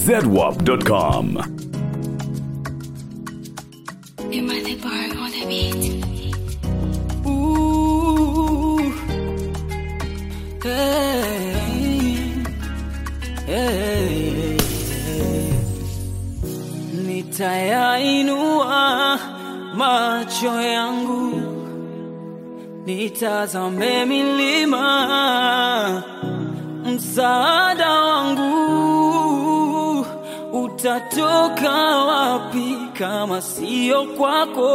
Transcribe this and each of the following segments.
zedwap.com. Am I the bar on the beat? Ooh, hey, hey, nitayainua macho yangu nitazame milima, msaada wangu utatoka wapi kama sio kwako?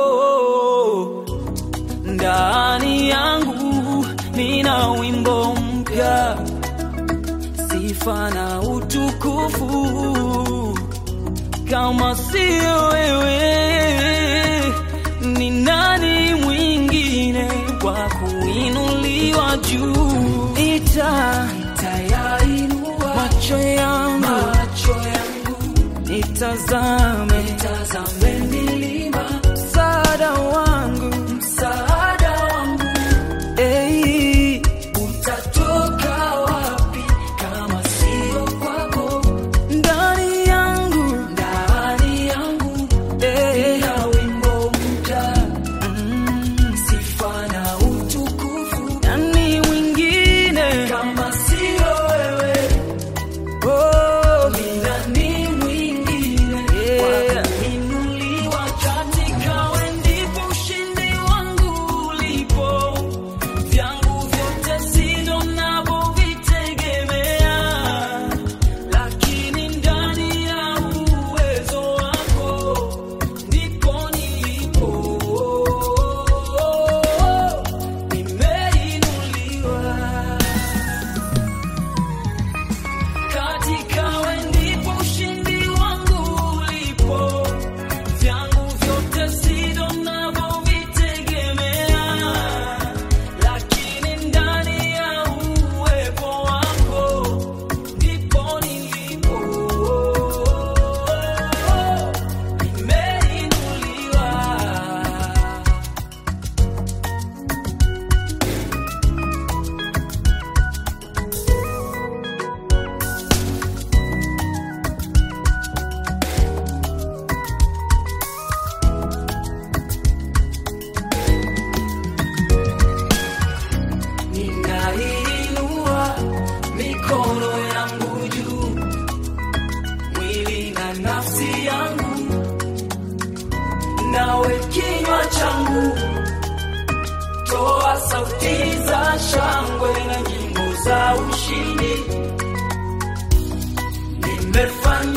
ndani yangu nina wimbo mpya, sifa na utukufu. Kama sio wewe, ni nani mwingine wa kuinuliwa juu? Ita itayainua macho yangu, macho yangu nitazame, nitazame milima, msaada wangu, msaada wangu, ei, utatoka wapi kama sio kwako? Ndani yangu, ndani yangu, ei, na wimbo mpya, mm, sifa na utukufu, nani mwingine kama sio wewe? Oh, ni nani mwingine wa kuinuliwa katika wewe ndipo ushindi wangu ulipo. Vyangu vyote sivyo ninavyovitegemea, lakini ndani ya uwezo wako ndipo nilipo. Nimeinuliwa katika wewe ndipo ushindi wangu ulipo. Vyangu vyote sivyo ninavyovitegemea, lakini ndani ya uwepo wako ndipo nilipo. Nimeinuliwa. Ninainua mikono yangu juu, mwili na nafsi yangu, nawe kinywa changu, toa sauti za shangwe na nyimbo za ushindi. Nimefanya